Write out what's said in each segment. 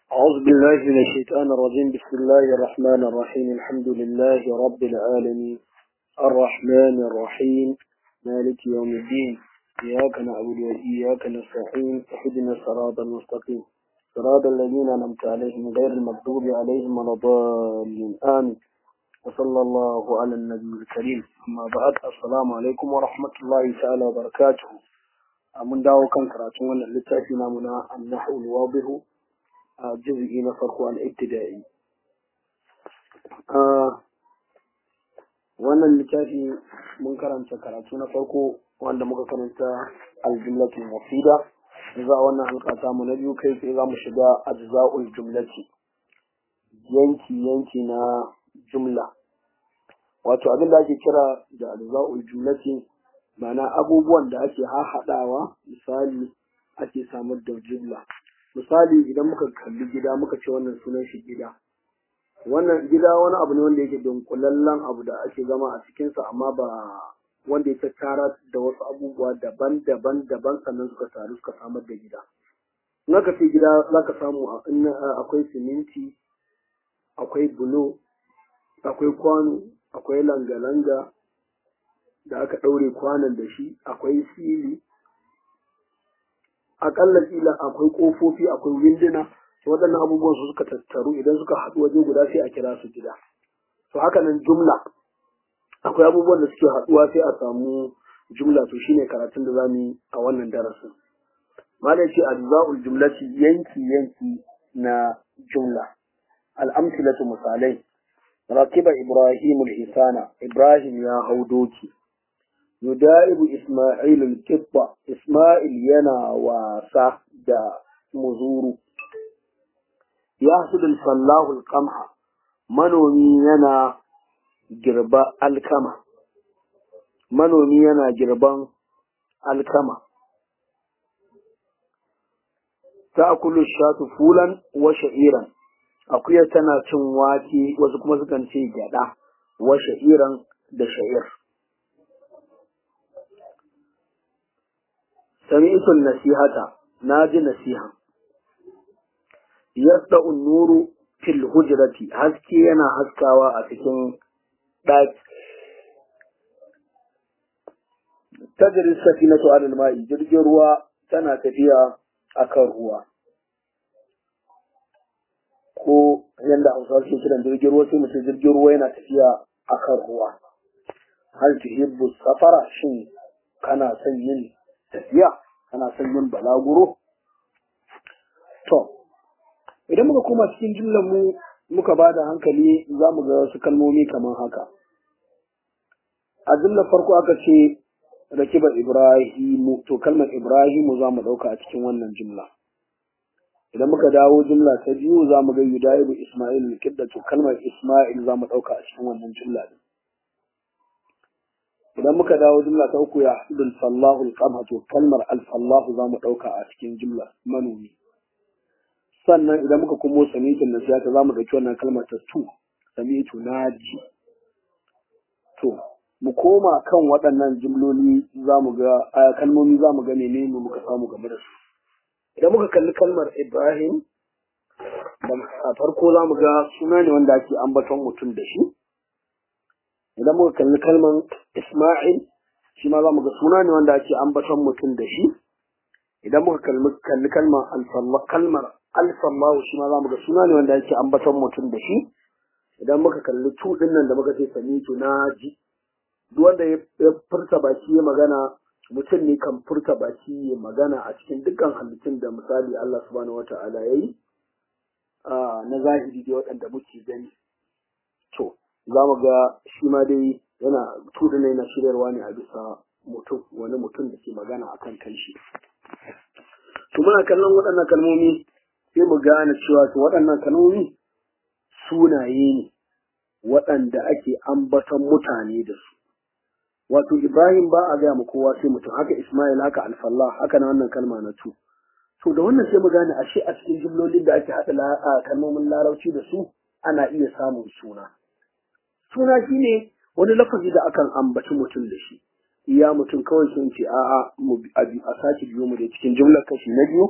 أعوذ بالله من الشيطان الرجيم بسم الله الرحمن الرحيم الحمد لله رب العالمين الرحمن الرحيم مالك يوم الدين إياك نعبد وإياك نستعين اهدنا الصراط المستقيم صراط الذين أنعمت عليهم غير المغضوب عليهم ولا الضالين آمين وصلى الله على النبي الكريم أما بعد السلام عليكم ورحمة الله تعالى وبركاته من دعوة كان كراتون اللتاتي نامنا النحو الواضح a jirgi na farko al'ibtida'i wannan littafi mun karanta karatu na farko wanda muka karanta aljumlatul mufida za a wannan halka mu na biyu kai sai za mu shiga ajza'ul jumlati yanki yanki na jumla wato abin da ake kira da ajza'ul jumlati ma'ana abubuwan da ake hahaɗawa misali ake samar da jumla misali idan muka kalli gida muka ce wannan sunan shi gida wannan gida wani abu ne wanda yake dunkulallen abu da ake zama a cikinsa amma ba wanda ya tara da wasu abubuwa daban-daban daban sannan suka taru suka samar da gida in aka ce gida za ka samu akwai siminti akwai bulo akwai kwano akwai langa-langa da aka ɗaure kwanon da shi akwai fili akalla kila akwai kofofi akwai winduna waɗannan abubuwan su suka tattaru idan suka haɗu waje guda sai a kira su gida to haka nan jumla akwai abubuwan da suke haɗuwa sai a samu jumla to shine karatun da zamu yi a wannan darasin malai ce ajza'ul jumlati yanki yanki na jumla al'amsilatu misalai rakiba ibrahim al-hisana ibrahim ya hau doki yudaibu Ismail al-Kibba Ismail yana wasa da muzuru ya hasudul sallahu al-qamha manomi yana girba alkama manomi yana girban alkama ta'kulu shatu fulan wa sha'iran akuya tana cin wake wasu kuma sukan ce gyada wa sha'iran da sha'ir سمعت النصيحة ناجي نصيحة يسطع النور في الهجرة haske yana haskawa a cikin ɗaki tajri safinatu alal ma'i jirgin ruwa tana tafiya akan ruwa ko yanda Hausawa suke kiran jirgin ruwa sai mutum jirgin ruwa yana tafiya akan ruwa hal tuhibbu safara shin kana son yin tafiya kana son yin balaguro to idan muka koma cikin jumlar mu muka ba da hankali za mu ga wasu kalmomi kamar haka a jumlar farko aka ce rakiba ibrahimu to kalmar ibrahimu za mu ɗauka a cikin wannan jumla idan muka dawo jumla ta biyu za mu ga yudaibu isma'il kidda to kalmar isma'il za mu ɗauka a cikin wannan jumla din idan muka dawo jumla ta uku ya hasudul fallahu alqamha to kalmar alfallahu za mu ɗauka a cikin jumla manomi sannan idan muka komo samitin da siyasa za mu ɗauki wannan kalmar ta tu samitu naji to mu koma kan waɗannan jumloli za mu ga kalmomi za mu ga menene muka samu game da su idan muka kalli kalmar ibrahim a farko za mu ga suna ne wanda ake ambaton mutum da shi idan muka kalli kalman Ismail shi ma za mu ga suna ne wanda ake ambaton mutum da shi idan muka kalli kalmar kalmar alfallahu shi ma za mu ga suna ne wanda ake ambaton mutum da shi idan muka kalli tu din nan da muka ce samitu na ji duk wanda ya furta baki ya magana mutum ne kan furta baki ya magana a cikin dukkan halittun da misali Allah subhanahu wata'ala ya yi na zahiri da waɗanda muke gani to za mu ga shi ma dai yana tudu ne na shiryarwa ne a bisa mutum wani mutum da ke magana a kan kanshi to muna kallon waɗannan kalmomi sai mu gane cewa to waɗannan kalmomi sunaye ne waɗanda ake ambaton mutane da su wato ibrahim ba a gaya mu kowa sai mutum haka ismail haka alfallah haka na wannan kalma na tu to da wannan sai mu gane ashe a cikin jimlolin da ake haɗa kalmomin larabci da su ana iya samun suna suna shi ne wani lafazi da akan ambaci mutum da shi iya mutum kawai sun ce a'a a sake biyo mu da cikin jumlar kashi na biyu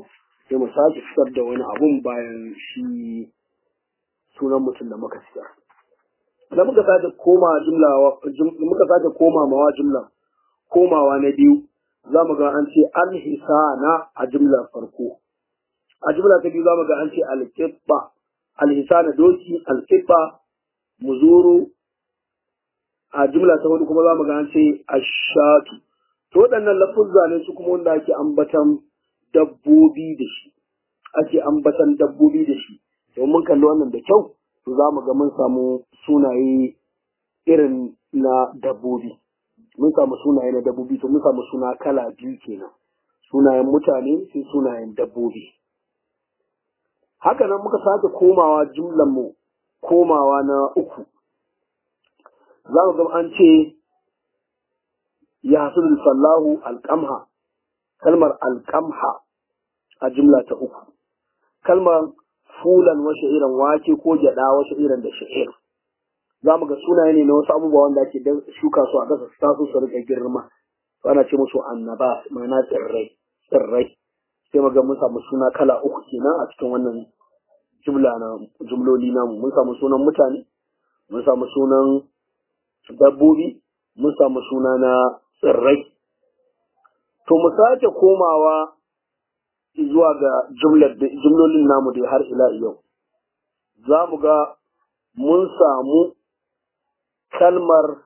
sai mu sake fitar da wani abun bayan shi sunan mutum da muka fitar da muka sake koma jumla muka sake koma mawa jumla komawa na biyu za mu ga an ce an hisana a jumlar farko a jumla ta biyu za mu ga an ce alƙibba alhisana doki alƙibba muzuru a jumla ta hudu kuma za mu ga an ce ashatu to waɗannan lafuzza ne su kuma wanda ake ambatan dabbobi da shi ake ambatan dabbobi da shi to mun kalli wannan da kyau to za mu ga mun samu sunaye irin na dabbobi mun samu sunaye na dabbobi to mun samu suna kala biyu kenan sunayen mutane sai sunayen dabbobi haka nan muka sake komawa jumlan mu komawa na uku za mu ga an ce ya hasul sallahu alqamha kalmar alqamha a jumla ta uku kalmar fulan wa sha'iran wake ko gyada wa sha'iran da sha'ir za mu ga sunaye ne na wasu abubuwa wanda ake shuka su a ƙasa su taso su rika girma ana ce musu annaba ma'ana tsirrai tsirrai sai mu ga mun samu suna kala uku kenan a cikin wannan jumla na jumloli namu mun samu sunan mutane mun samu sunan dabbobi mun samu suna na tsirrai to mu sake komawa zuwa ga jumlolin namu da har ila yau za mu ga mun samu kalmar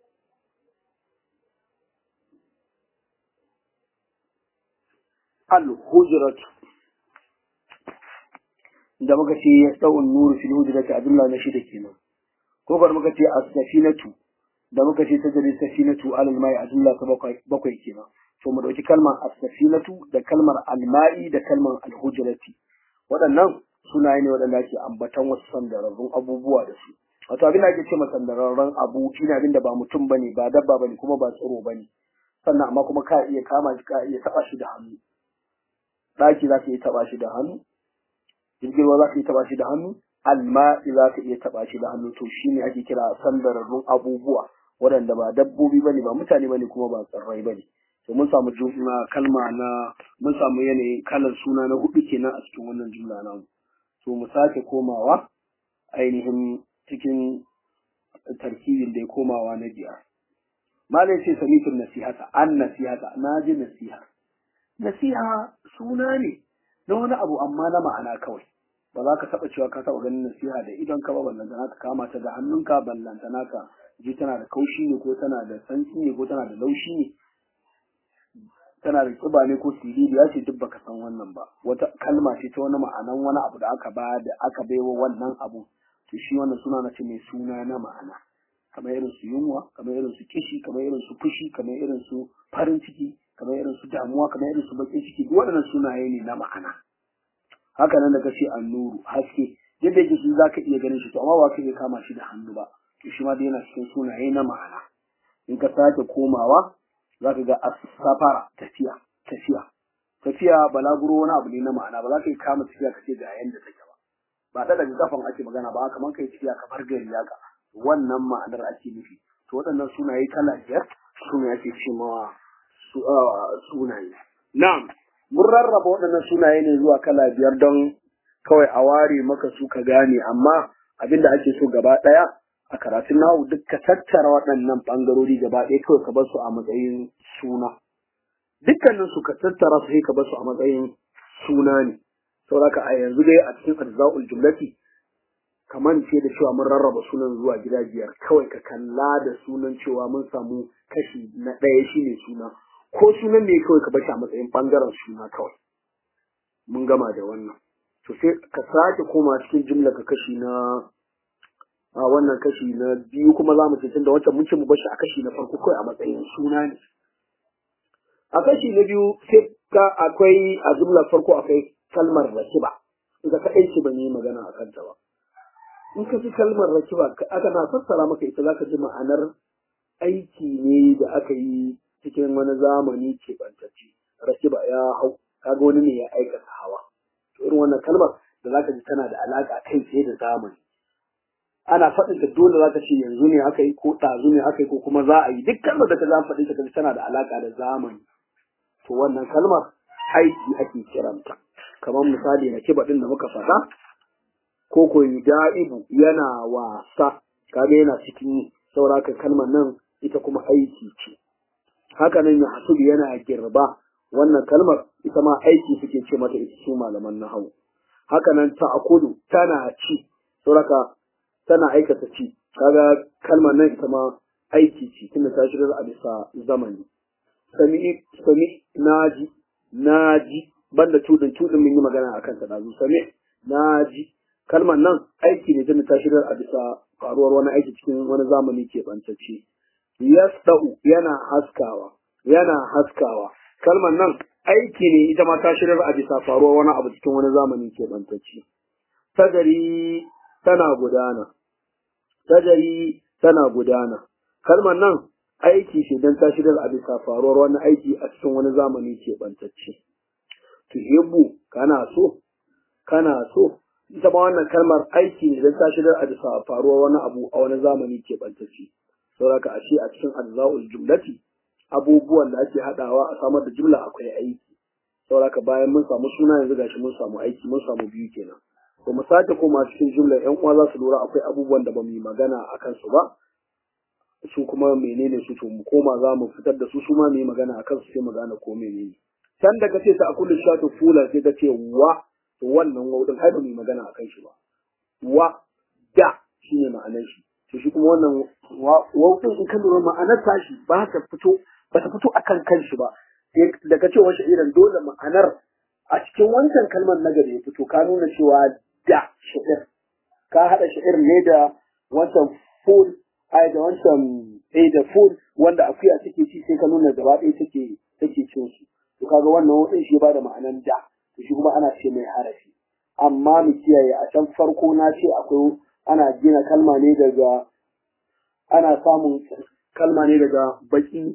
al-hujratu da muka ce ya tsawon nuru fil hujrati a jumla na shida kenan ko bar muka ce as-safinatu da muka ce tajri safinatu alal mai a jumla ta bakwai kenan to mu dauki kalmar as-safinatu da kalmar al-ma'i da kalmar al-hujrati waɗannan sunaye ne waɗanda ake ambatan wasu sandararrun abubuwa da su wato abin da ake ce sandararren abu shine abin da ba mutum bane ba dabba bane kuma ba tsiro bane sannan amma kuma ka iya kama shi ka iya taba shi da hannu daki za ka iya taba shi da hannu jirgin ruwa za ka iya taba shi da hannu alma'i za ka iya taba shi da hannu to shine ake kira sandararrun abubuwa waɗanda ba dabbobi bane ba mutane bane kuma ba tsirrai bane to mun samu jumla kalma na mun samu yanayin kalan suna na hudu kenan a cikin wannan jumla namu to mu sake komawa ainihin cikin tarkibin da ya komawa na biyar malai ce samitun nasihata an nasihata na ji nasiha nasiha suna ne na wani abu amma na ma'ana kawai ba za ka taɓa cewa ka taɓa ganin nasiha da idon ka ba ballantana ka kama ta da hannunka ballantana ka ji tana da kaushi ne ko tana da santsi ne ko tana da laushi ne tana da kiba ne ko siriri ya ce duk baka san wannan ba wata kalma ce ta wani ma'anan wani abu da aka ba da aka baiwa wannan abu to shi wannan suna na ce mai suna na ma'ana kamar irin su yunwa kamar irin su kishi kamar irin su fushi kamar irin su farin ciki kamar irin su damuwa kamar irin su bakin ciki duk waɗannan sunaye ne na ma'ana haka nan da kace annuru haske yadda yake shi zaka iya ganin shi to amma ba ka iya kama shi da hannu ba to shi ma dai yana cikin sunaye na ma'ana in ka sake komawa za ka ga asafara tafiya tafiya tafiya balaguro wani abu ne na ma'ana ba za ka yi kama tafiya ka ce ga yanda take ba ba da daga kafan ake magana ba kamar kai tafiya kamar gari haka wannan ma'anar ake nufi to waɗannan sunaye kala biyar sune ake ce ma sunaye na'am mun rarraba waɗannan sunaye ne zuwa kala biyar don kawai a ware maka su ka gane amma abinda ake so gaba ɗaya a karatun nahu duk ka tattara waɗannan ɓangarori gaba ɗaya kawai ka bar su a matsayin suna dukkanin su ka tattara su sai ka bar su a matsayin suna ne saboda a yanzu dai a cikin arza'ul jumlati kamar ce da cewa mun rarraba sunan zuwa gida biyar kawai ka kalla da sunan cewa mun samu kashi na ɗaya shine suna ko sunan ne kawai ka bar shi a matsayin ɓangaren suna kawai mun gama da wannan to sai ka sake koma cikin jumla ka kashi na a wannan kashi na biyu kuma za mu ce tunda wancan mun ce mu bashi a kashi na farko kawai a matsayin suna ne a kashi na biyu sai ka akwai a jumlar farko akwai kalmar rakiba ita kaɗai ce ban yi magana a kanta ba in ka ji kalmar rakiba aka na fassara maka ita zaka ji ma'anar aiki ne da aka yi cikin wani zamani keɓantacce rakiba ya hau kaga wani ne ya aikata hawa to irin wannan kalmar da zaka ji tana da alaƙa kai tsaye da zamani ana faɗin ta dole za ka ce yanzu ne aka yi ko ɗazu ne aka yi ko kuma za a yi duk kalmar da ka za faɗi ta tana da alaƙa da zamani to wannan kalmar aiki ake kiranta kamar misali na kiba din da muka faɗa ko ko da'ibu yana wasa kaga yana cikin sauraka kalmar nan ita kuma aiki ce haka nan ya hasubu yana girba wannan kalmar ita ma aiki suke ce mata ita su malaman nahawu haka nan ta'kulu tana ci sauraka tana aikata ci kaga kalmar nan ita ma aiki ce tunda ta shigar a bisa zamani sami sami naji naji banda tudin tudin mun yi magana akan ta dazu sami naji kalmar nan aiki ne tunda ta shigar a bisa faruwar wani aiki cikin wani zamani ke bantacce yasda'u yana haskawa yana haskawa kalmar nan aiki ne ita ma ta shirar a bisa faruwar wani abu cikin wani zamani ke bantacce tajari tana gudana tajari tana gudana kalmar nan aiki ce don ta shirar a bisa faruwar wani aiki a cikin wani zamani ke bantacce tuhibbu kana so kana so ita ma wannan kalmar aiki ne don ta shirar a bisa faruwar wani abu a wani zamani ke bantacce sauraka ashe a cikin ajza'ul jumlati abubuwan da ake hadawa a samar da jumla akwai aiki sauraka bayan mun samu suna yanzu gashi mun samu aiki mun samu biyu kenan to mu sake koma cikin jumla yan uwa za su lura akwai abubuwan da ba mu yi magana a kansu ba su kuma menene su to mu koma za mu fitar da su su ma mu yi magana a kansu sai mu gane ko menene can da kace ta akulu shatu fula sai kace wa to wannan waudin ai ba mu yi magana a kan shi ba wa da shine ma'anar shi to shi kuma wannan waudin in ka lura ma'anar tashi ba ta fito ba ta fito akan kanshi ba da ka ce wa sha'iran dole ma'anar a cikin wancan kalmar nagari ya fito ka nuna cewa da sha'ir ka haɗa sha'ir ne da wancan ful ai da wancan ai da ful wanda akuya take ci sai ka nuna gaba ɗaya take take cin su to kaga wannan wadin shi ba da ma'anar da to shi kuma ana ce mai harafi amma mu kiyaye a can farko na ce akwai ana gina kalma ne daga ana samun kalma ne daga baki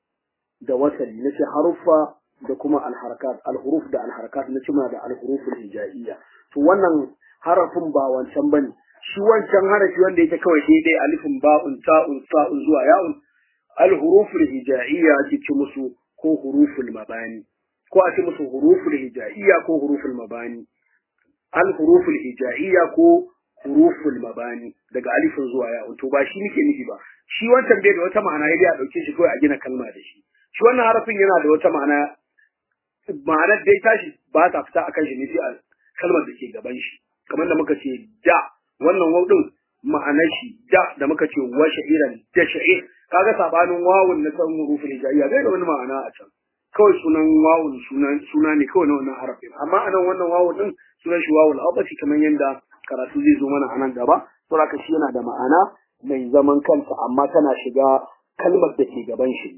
da wasali na ce haruffa da kuma alharakat alhuruf da alharakat na cima da alhuruful hijaiya to wannan harafin ba wancan bane shi wancan harafi wanda yake kawai daidai alifin ba'un ta'un sa'un zuwa ya'un alhuruful hijaiya ake ce musu ko huruful mabani ko a ce musu huruful hijaiya ko huruful mabani alhuruful hijaiya ko huruful mabani daga alifin zuwa ya'un to ba shi nake nufi ba shi wancan bai da wata ma'ana ya a dauke shi kawai a gina kalma da shi shi wannan harafin yana da wata ma'ana ma'anar dai tashi ba ta fita akan shi ne sai a kalmar da ke gaban shi kamar da muka ce da wannan wawdin ma'anar shi da da muka ce wa sha'iran da sha'ir kaga sabanin wawun na san hurufin hijaiya bai da wani ma'ana a can kawai sunan wawun sunan suna ne kawai na wannan harafin amma anan wannan wawun din sunan shi wawul abasi kamar yanda karatu zai zo mana a nan gaba saboda shi yana da ma'ana mai zaman kansa amma tana shiga kalmar da ke gaban shi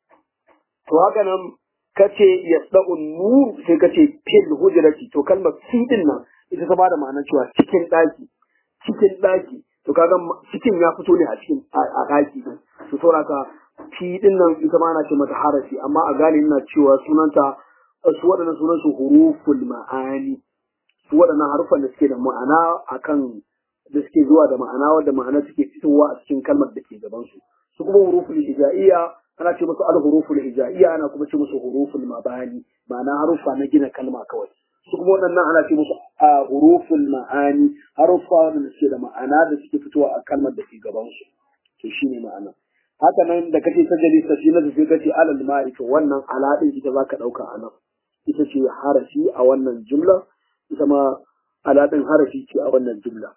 to haka nan kace yasda'un nur sai kace fil hujrati to kalmar fi din nan ita ta bada ma'anar cewa cikin daki cikin daki to kaga cikin ya fito ne a cikin a daki din to saboda ka fi din nan ita ma ana ce mata harafi amma a gane ina cewa sunanta su waɗannan sunan su huruful ma'ani su waɗannan harufan da suke da ma'ana akan da suke zuwa da ma'ana wadda ma'ana suke fitowa a cikin kalmar da ke gaban su su kuma huruful hijaiya ana ce musu al-huruful hijaiya ana kuma ce musu huruful mabani ma'ana harufa na gina kalma kawai su kuma waɗannan ana ce musu a huruful ma'ani harufa da suke da ma'ana da suke fitowa a kalmar da ke gaban su to shine ma'ana haka nan da kace ta jali safina da sai kace alal ma'i to wannan ala din ita zaka dauka a nan ita ce harafi a wannan jumla ita ma ala din harafi ce a wannan jumla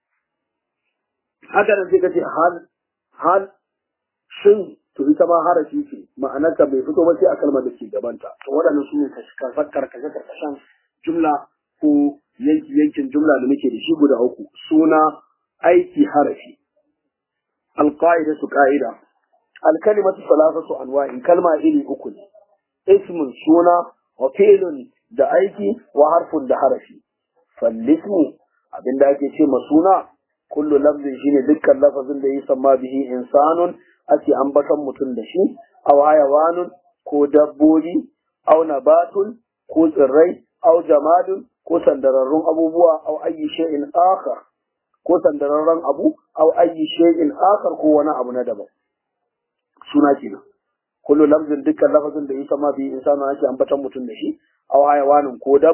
haka nan sai kace hal hal shin to ita ma harafi ce ma'anarta bai fito ba sai a kalmar da ke gabanta to waɗannan su ne karkashe karkashen jumla ko yanki yankin jumla da muke da shi guda uku suna aiki harafi alqaida su qa'ida alkalimatu salasatu anwa'in kalma iri uku ne ismun suna wa fi'lun da aiki wa harfun da harafi fallismu abinda ake ce ma suna kullu lafzin shine dukkan lafazin da yi samma bihi insanun ake ambaton mutum da shi aw hayawanun ko dabbobi aw nabatun ko tsirrai aw jamadun ko sandararrun abubuwa aw ayyi shay'in akhar ko sandararren abu aw ayyi shay'in akhar ko wani abu na daban suna kenan kullu lafzin dukkan lafazin da yi sama bi insanu ake ambaton mutum da shi aw hayawanin ko dabba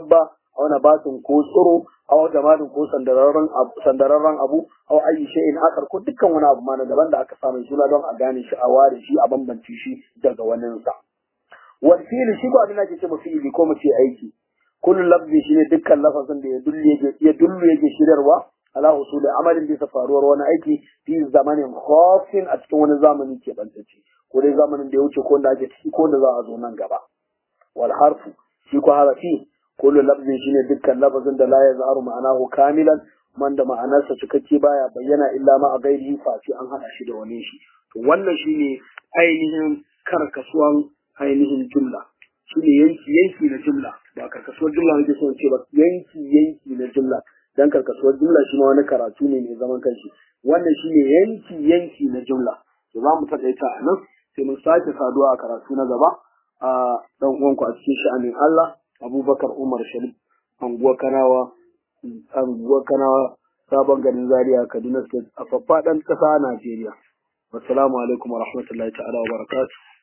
aw nabatun ko tsiro aw jamadin ko sandararren abu sandararren abu aw ayi shay'in akar ko dukkan wani abu ma na daban da aka samu suna don a gane shi a ware shi a bambance shi daga waninsa wal fi'li shi ko abin da ake ce fi'ili ko mu ce aiki kullu lafzi shine dukkan lafazin da ya dulle yake ya dullu yake shirarwa ala usuli amalin bisa faruwar wani aiki fi zamanin khafin a cikin wani zamani ke bantacce ko dai zamanin da ya wuce ko wanda ake ciki ko wanda za a zo nan gaba wal harfu shi ko harafi kullu lafzin shine dukkan lafazin da la yazharu ma'anahu kamilan man da ma'anarsa cikakke baya bayyana illa ma a gairihi face an hada shi da wani shi to wannan shine ainihin karkasuwan ainihin jumla shine yanki yanki na jumla ba karkasuwar jumla nake son ce ba yanki yanki na jumla dan karkasuwar jumla shi ma wani karatu ne mai zaman kanshi wannan shine yanki yanki na jumla to za mu taƙaita a nan sai mun sake saduwa a karatu na gaba a dan uwanku a cikin sha'anin Allah Abubakar Umar Sharif anguwa Kanawa anguwa Kanawa sabon garin Zaria Kaduna State a faffaɗan ƙasa Najeriya. Assalamu alaikum wa rahmatullahi ta'ala wa barakatuh.